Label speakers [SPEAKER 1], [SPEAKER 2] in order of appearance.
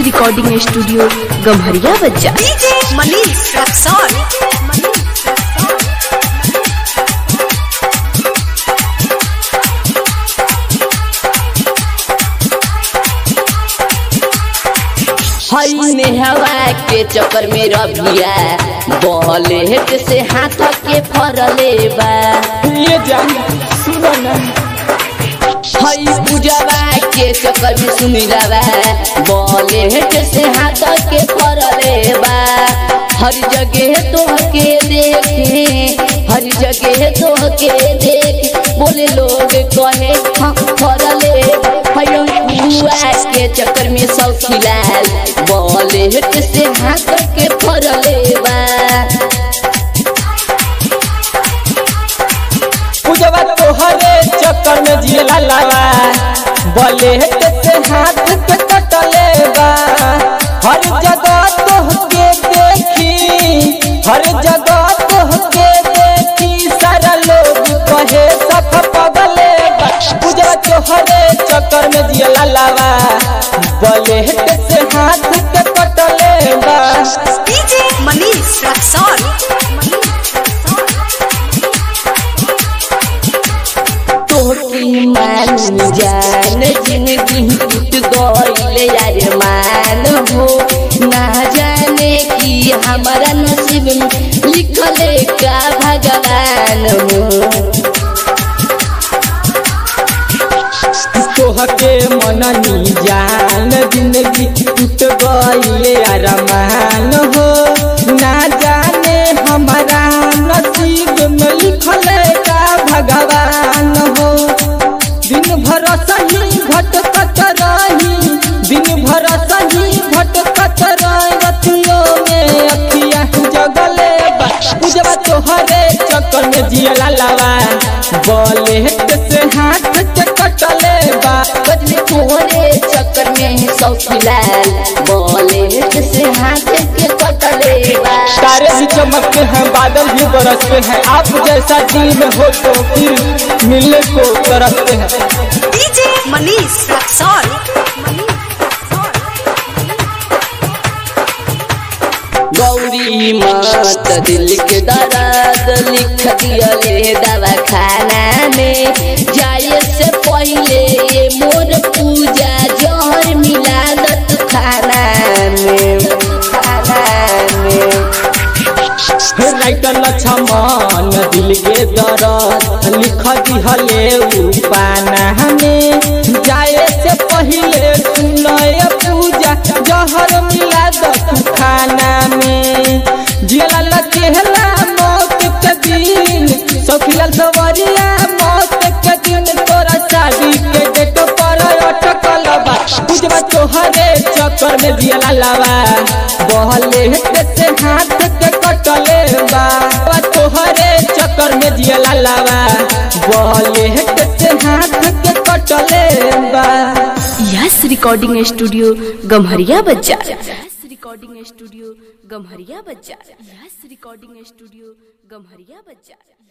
[SPEAKER 1] recording studio Gamharia बच्चा
[SPEAKER 2] DJ Manish Raxaul
[SPEAKER 3] हई नेहवा के चक्कर में रबिया बॉलेट से हाथ के फरले बा
[SPEAKER 4] ये जान सुनो ना
[SPEAKER 3] हई पूजवा के चक्कर में सुनिलवा बॉलेट से हाथ के फरले बा हर जगह तो के देखे हर जगह तो के देख बोले लोग कहे हाँ फरले हयो बुआ के चक्कर में सब खिलाल बॉलेट से हाथ के फरले बा
[SPEAKER 4] पूजवा तोहरे चक्कर में जियला लावा बोले से हाथ के कटले बा हर जगह तोहके देखी हर जगह तोहके देखी सारा लोग कहे सख पगले बा पूजवा तोहरे चक्कर में जियला लावा बोले से हाथ के कटले बा
[SPEAKER 2] डीजे मनीष रक्सौल
[SPEAKER 3] तोहकी मान जान जिंदगी टूट गईल यार मान हो ना जाने कि हमारा नसीब में लिखले का भगवान हो
[SPEAKER 4] तोहके मननी जान जिंदगी टूट गईले अरमान हो ना जाने हमारा नसीब में लिखल का भगवान हो दिन भर सही भटकत रही दिन भर सही भटकत रही रतियों में अखिया जगले बा पूजवा तोहरे चक्कर में जियला लावा बोले से हाथ के कटले बा
[SPEAKER 3] बदले तोहरे चक्कर में सौ खिलाल बोले से हाथ के कटले बा
[SPEAKER 4] तारे भी चमकते हैं बादल भी बरसते हैं आप जैसा दिल में हो तो फिर मिलने को तरसते हैं
[SPEAKER 2] डीजे मनीष रक्सौल
[SPEAKER 3] गौरी मात दिल के दर्द लिख दिया ले दवा खाना में जाए से पहले ये मोर पूजा जहर मिला दत खाना में खाना में
[SPEAKER 4] राइटर लक्ष्मण दिल के दर्द लिख दिहले उ पाना में जाए से पहले सुनय पूजा जहर मिला दत खाना में जियला लचेला मौत के दिन सखिया सवरिया मौत के दिन तोरा शादी के डेट पर अटकल बा पूजवा तोहरे चक्कर में जियला लावा बहले से हाथ के कटले बा बा तोहरे चक्कर में जियला लावा बहले से हाथ के कटले बा
[SPEAKER 1] यस रिकॉर्डिंग स्टूडियो गम्हरिया बच्चा यस रिकॉर्डिंग स्टूडियो गम्हरिया बच्चा यस रिकॉर्डिंग स्टूडियो गम्हरिया बच्चा